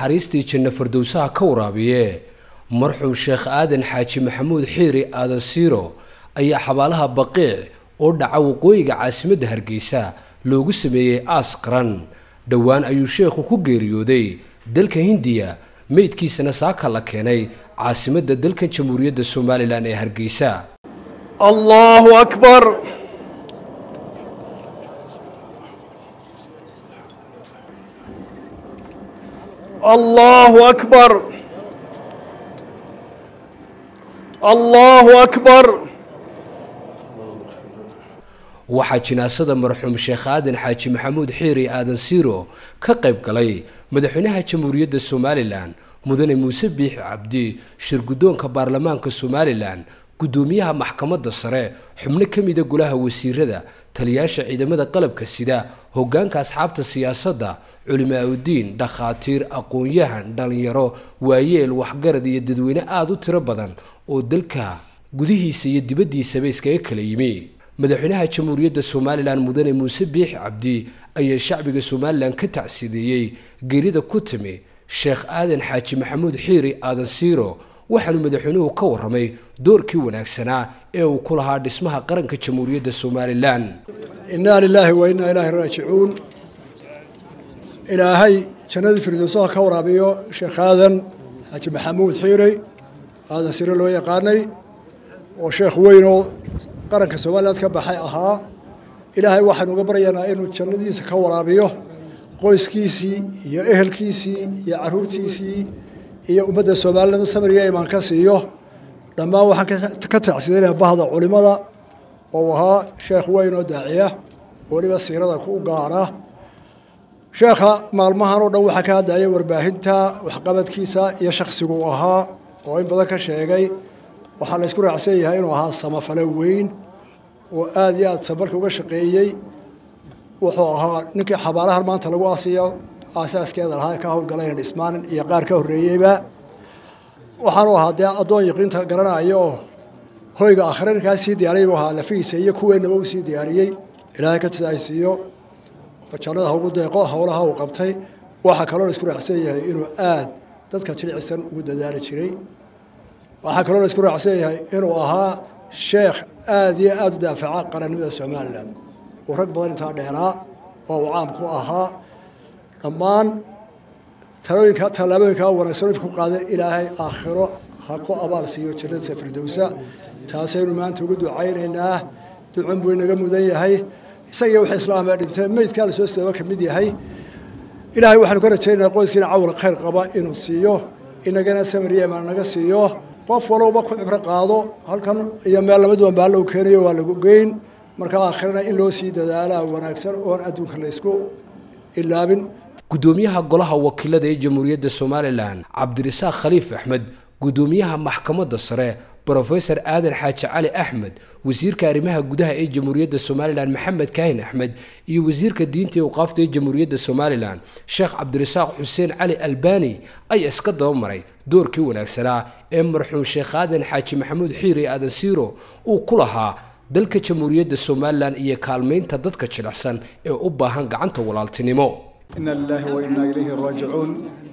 naxariistii janno fardowsaha ka waraabiye marxuum sheekh aadan xaaji maxamuud xiiri aadan siiro ayaa xabaalaha baqiic oo dhaca waqooyiga caasimadda hargeysa loogu sameeyey aas qaran dhowaan ayuu sheekhu ku geeriyooday dalka hindiya meydkiisana saaka la keenay caasimadda dalkan jamhuuriyadda somalilan ee hargeysa allahu akbar allahu akbar allahu akbar waxaa jinaasada marxuum sheekh aadan xaaji maxamuud xiiri aadan siiro ka qayb galay madaxweynaha jamhuuriyadda somalilan mudane muuse biixi cabdi shirguddoonka baarlamaanka somalilan guddoomiyaha maxkamadda sare xubno ka mida golaha wasiirada taliyaasha ciidamada qalabka sida hoggaanka asxaabta siyaasadda culimaa-udiin dhakhaatiir aqoon-yahan dhallinyaro waayeel waxgarad iyo dadweyne aada u tiro badan oo dalka gudihiisa iyo dibaddiisaba iskaga kala yimi madaxweynaha jamhuuriyadda somalilan mudane muuse biixi cabdi ayaa shacbiga somalilan ka tacsideeyey geerida ku timi sheekh aadan xaaji maxamuud xiiri aadan siiro waxaanu madaxweynuhu ka warramay doorkii wanaagsanaa ee uu ku lahaa dhismaha qaranka jamhuuriyadda somalilan innaa lilaahi wa innaa ilaahi raajicuun ilaahay jannadii firdowsaha ka waraabiyo sheekh aadan xaaji maxamuud xiiri aadan siiro loo yaqaanay oo sheekh weynoo qaranka somaliland ka baxay ahaa ilaahay waxaanu uga baryaynaa inuu jannadiisa ka waraabiyo qoyskiisii iyo ehelkiisii iyo caruurtiisii iyo ummadda somaliland samriga imaan ka siiyo dhammaan waxaan ka tacsidanaya bahda culimada oo ahaa sheekh weyn oo daaciya weliba siirada ku gaara sheekha maalmahan oo dhan waxaa ka hadlaya warbaahinta waxqabadkiisa iyo shaksigu ahaa oo in badan ka sheegay waxaa la ysku raacsan yahay inuu ahaa samafale weyn oo aada iyo aada samarka uga shaqeeyey wuxuu ahaa ninkii xabaalahan maanta lagu asiyo aasaaskeeda lahaa ka howlgalayna dhismaan iyo qaar ka horreeyeyba waxaanu ahaa dee addoon yaqiinta garanaya oo hoyga akhre ninkaa sii diyaariyay buu ahaa lafihiisa iyo kuweennaba uu sii diyaariyey ilaahay ka tidaaysiiyo oo jannada haugu deeqo howlaha uu qabtay waxaa kaloo la isku raacsan yahay inuu aada dadka jilicsan ugu dadaali jiray waxaa kaloo la isku raacsan yahay inuu ahaa sheekh aada iyo aada u daafaca qarannimada somalilan uu rag badan intaa dheeraa oo uu caam ku ahaa dhammaan talooyinka tallaabooyinkaa wanaagsan ku qaaday ilaahay aakhiro ha ku abaal siiyo jannadisa firdowsa taasaynu maanta ugu ducaynaynaa ducun buu inaga mudan yahay isagii wax islaamee dhintee meydkaa lasoo sababa ka mid yahay ilaahay waxaanu ka rajaynaynaa qoyskiina cawal khayr qaba inuu siiyo inagana samariya imaan naga siiyo qof walowba ku cibro qaado halkan iyo meel labaduban baa lagu keenayo waa lagu geyn marka aakhirana in loo sii dadaalaa wanaagsan oon adduunka la isku ilaabin guddoomiyaha golaha wakiilada ee jamhuuriyadda somalilan cabdirasaaq khaliif axmed guddoomiyaha maxkamadda sare brofesor aadan xaaji cali axmed wasiirka arrimaha gudaha ee jamhuuriyadda somalilan maxamed kaahin axmed iyo wasiirka diinta ee uqaafta ee jamhuuriyadda somalilan sheekh cabdirasaaq xuseen cali albani ayaa iska dabamaray doorkii wanaagsanaa ee marxuum sheekh aadan xaaji maxamuud xiiri aadan siiro uu ku lahaa dalka jamhuuriyadda somalilan iyo kaalmaynta dadka jilicsan ee u baahan gacanta walaaltinimo ina lilaahi wa innaa ilayhi raajicuun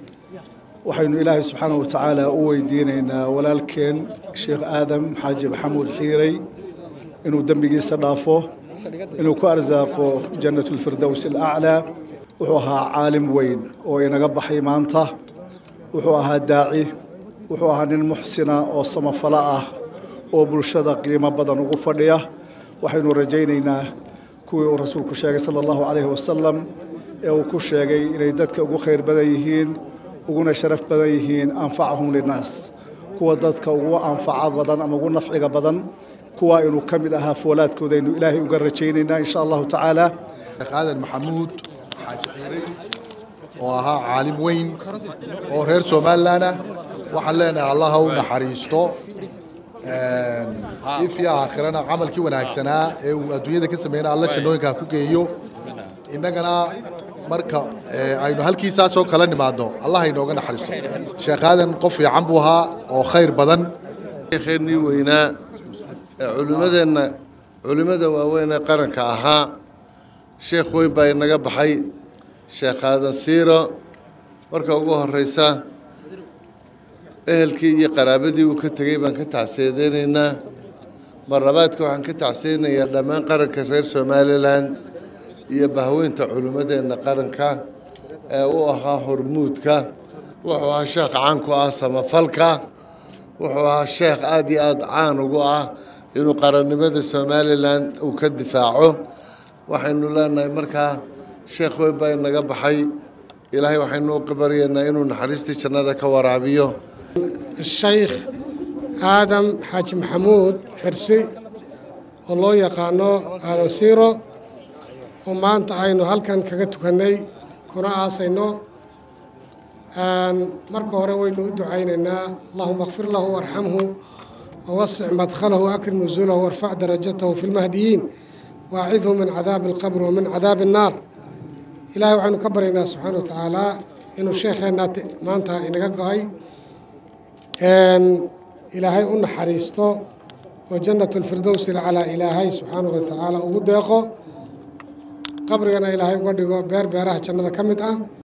waxaynu ilaahay subxaanahu wa tacaala u weydiinaynaa walaalkeen sheekh aadam xaaji maxamuud xiirey inuu dembigiisa dhaafo inuu ku arsaaqo jannatulfirdows alaclaa wuxuu ahaa caalim weyn oo inaga baxay maanta wuxuu ahaa daaci wuxuu ahaa nin muxsina oo samafalo ah oo bulshada qiimo badan ugu fadhiya waxaynu rajaynaynaa kuwii uu rasuulku sheegay sala allahu calayhi wasalam ee uu ku sheegay inay dadka ugu khayr badan yihiin uguna sharaf badan yihiin anfacahum linnaas kuwa dadka ugu anfaca badan ama ugu nafciga badan kuwaa inuu ka mid ahaa foolaadkoodaynu ilaahay uga rajaynaynaa insha allahu tacaala sheekh aadan maxamuud xaaji xiiray oo ahaa caalim weyn oo reer somalilan ah waxaan leenahay allah ha u naxariisto ifya aakhirana camalkii wanaagsanaa ee uu adduunyada ka sameynaa alla jannooyinka ku geeyo innagana marka aynu halkiisaasoo kala nimaadno allah inooga naxariisto sheekh aadan qof fiican buu ahaa oo khayr badan sheekheenii weynaa ee culimmadeenna culimmada waaweyn ee qaranka ahaa sheekh weyn baa inaga baxay sheekh aadan siiro marka ugu horeysa ehelkii iyo qaraabadii uu ka tegey baan ka tacsiyadeynaynaa marlabaadka waxaan ka tacsiyanayaa dhammaan qaranka reer somalilan iyo bahweynta culimmadeenna qaranka ee u ahaa hormuudka wuxuu ahaa sheekh caan ku ah samafalka wuxuu ahaa sheekh aada iyo aada caan ugu ah inuu qarannimada somalilan uu ka difaaco waxaynu leenahay markaa sheekh weyn baa inaga baxay ilaahay waxaynu u baryaynaa inuu naxariistii jannada ka waraabiyo shaykh aadam xaaji maxamuud xirsi oo loo yaqaano aadan siiro oo maanta aynu halkan kaga tukannay kuna aasayno marka hore waynu u ducaynaynaa allahuma kfir lahu warxamhu wawasic madkhalahu akrim nusuulahu warfac darajatahu fi lmahdiyiin waacidhu min cadaabi alqabr wa min cadaabi annaar ilaahay waxaynu ka baryaynaa subxaana wa tacaala inuu sheekheenna maanta inaga go-ay ilaahay u naxariisto oo jannat lfirdowsi lcalaa ilaahay subxaanahu wa tacaala ugu deeqo qabrigana ilaahay uga dhigo beer beeraha jannada ka mid ah